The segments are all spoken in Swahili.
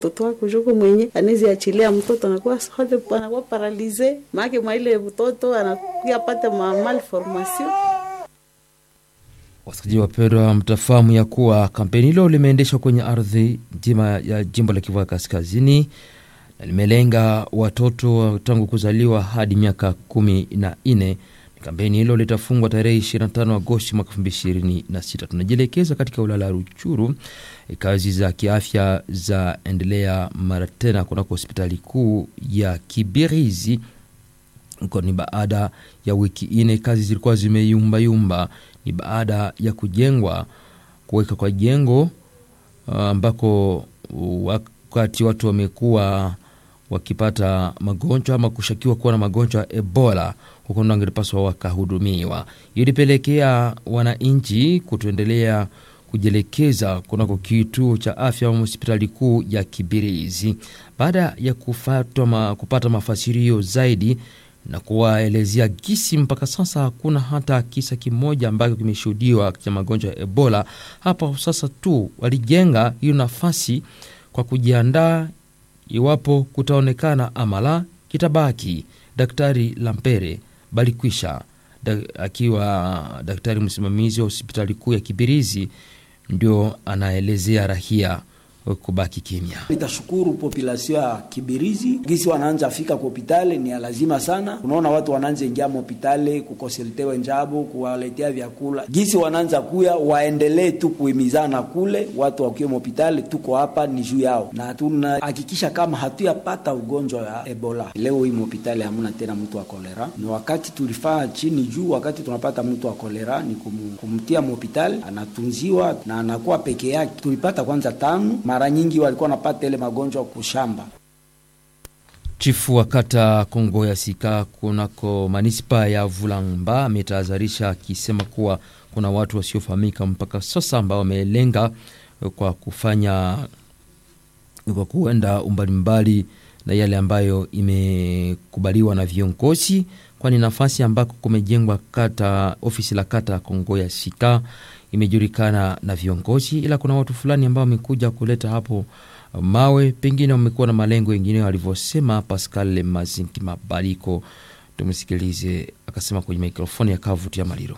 mtoto wako juko mwenye anezi achilia mtoto anakuwa sote anakuwa paralize maake mwaile mtoto anakuya pata ma malformation. Wasikilizaji wapendwa, mtafahamu ya kuwa kampeni hilo limeendeshwa kwenye ardhi nzima ya jimbo la Kivu ya Kaskazini na limelenga watoto tangu kuzaliwa hadi miaka kumi na nne. Kampeni hilo litafungwa tarehe 25 Agosti mwaka 2026. Tunajielekeza katika wilaya ya Ruchuru. Kazi za kiafya za endelea mara tena kunako hospitali kuu ya Kibirizi huko. Ni baada ya wiki nne kazi zilikuwa zimeyumbayumba, ni baada ya kujengwa kuweka kwa jengo ambako wakati watu wamekuwa wakipata magonjwa ama kushakiwa kuwa na magonjwa ya Ebola huko ndo angelipaswa wakahudumiwa. Ilipelekea wananchi kutuendelea kujielekeza kunako kituo cha afya au hospitali kuu ya Kibirizi baada ya kufatwa ma, kupata mafasirio zaidi na kuwaelezea gisi mpaka sasa hakuna hata kisa kimoja ambacho kimeshuhudiwa cha magonjwa ya Ebola. Hapa sasa tu walijenga hiyo nafasi kwa kujiandaa iwapo kutaonekana amala kitabaki. Daktari Lampere Balikwisha da, akiwa daktari msimamizi wa hospitali kuu ya Kibirizi ndio anaelezea rahia kubaki kimya. Nitashukuru population ya Kibirizi gisi wanaanza fika ku hopitale ni lazima sana. Unaona watu wanaanza ingia hopitale kukonsultewe njabo kuwaletea vyakula, gisi wanaanza kuya, waendelee tu kuhimizana kule, watu wakiwa hopitale, tuko hapa ni juu yao, na tunahakikisha kama hatuyapata ugonjwa ya Ebola. Leo hii hopitale hamuna tena mtu wa kolera, ni wakati tulifaa chini juu, wakati tunapata mtu wa kolera ni kum, kumtia hopitale, anatunziwa na anakuwa peke yake. Tulipata kwanza tano mara nyingi walikuwa wanapata ile magonjwa kushamba. Chifu wa kata Kongo ya Sika kunako manispa ya Vulamba ametahadharisha akisema kuwa kuna watu wasiofahamika mpaka sasa ambao wamelenga kwa kufanya kwa kuenda umbali mbali na yale ambayo imekubaliwa na viongozi, kwani nafasi ambako kumejengwa kata ofisi la kata Kongo ya Sika imejulikana na viongozi, ila kuna watu fulani ambao wamekuja kuleta hapo mawe, pengine wamekuwa na malengo yengine, walivyosema Pascal Mazinki Mabaliko. Tumsikilize akasema kwenye mikrofoni ya kavutia Maliro.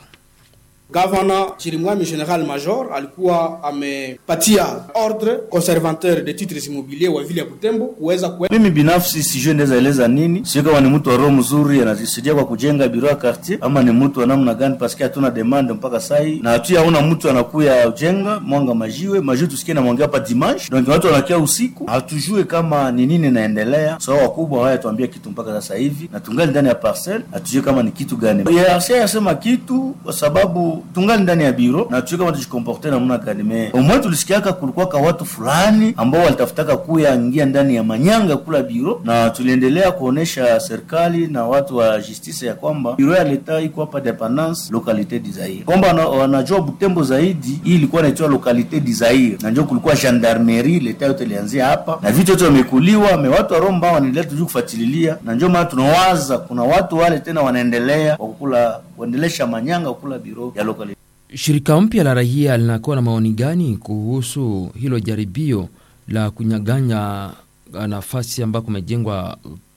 Gavana Chirimwami General Major alikuwa amepatia ordre conservateur de titres immobiliers wa vile ya Butembo kuweza kue... Mimi binafsi sijui ndeza eleza nini, sio kama ni mtu wa roho mzuri anasaidia kwa kujenga biro ya quartier ama ni mtu wa namna gani, paske hatuna demande mpaka sai na hatu yaona mtu anakuya ujenga mwanga majiwe majiwe, tusikie na mwanga hapa dimanche, donc watu wanakia usiku, hatujue kama ni nini naendelea. So wakubwa hawaya tuambia kitu mpaka sasa hivi, na tungali ndani ya parcel, hatujue kama ni kitu gani. Yeye yasema kitu kwa sababu tungali ndani ya biro na tuwe kama tujikomporte namna gani. Me umwe tulisikiaka kulikuwa ka watu fulani ambao walitafutaka kuya ingia ndani ya manyanga kula biro, na tuliendelea kuonesha serikali na watu wa justice ya kwamba biro ya leta iko hapa dependance localité du Zaire, kwamba wanajua Butembo zaidi. Hii ilikuwa inaitwa localité du Zaire, na ndio kulikuwa gendarmerie leta yote ilianzia hapa na vitu yote wamekuliwa me watu wa Romba wanaendelea tujui kufuatililia, na ndio maana tunawaza kuna watu wale tena wanaendelea kwa kukula kuendelesha manyanga kula biro ya localité. Shirika mpya la raia linakuwa na maoni gani kuhusu hilo jaribio la kunyaganya nafasi ambako kumejengwa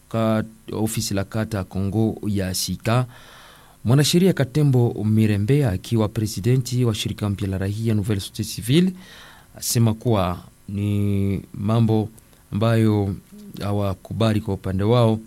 ofisi la kata Kongo ya Sika? Mwanasheria Katembo Mirembe akiwa presidenti wa shirika mpya la raia Nouvelle Société Civile asema kuwa ni mambo ambayo hawakubali kwa upande wao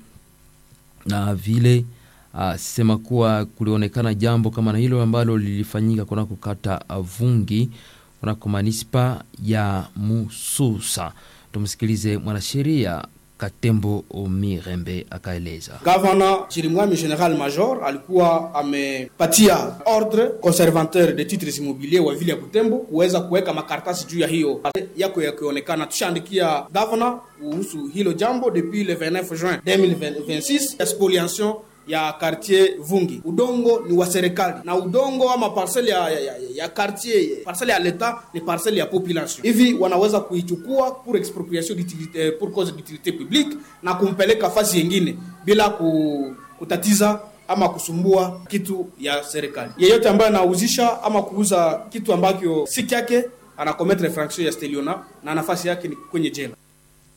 na vile asema kuwa kulionekana jambo kama na hilo ambalo lilifanyika kunako kata Vungi kunako manispa ya Mususa. Tumsikilize mwanasheria Katembo Omirembe akaeleza. Gavana Chirimwami General Major alikuwa amepatia ordre conservateur de titres immobiliers wa vile ya Butembo kuweza kuweka makaratasi juu ya hiyo yako yakionekana. Tushaandikia gavana kuhusu hilo jambo depuis le 29 juin 2026 spoliation ya quartier Vungi. Udongo ni wa serikali na udongo ama parcelle ya, ya, ya, ya quartier parcelle ya leta ni parcelle ya population. Hivi wanaweza kuichukua pour expropriation d'utilité pour cause d'utilité publique na kumpeleka fasi yengine bila kutatiza ama kusumbua kitu ya serikali. Yeyote ambaye anauzisha ama kuuza kitu ambacho si kyake anakometre infraction ya steliona na nafasi yake ni kwenye jela.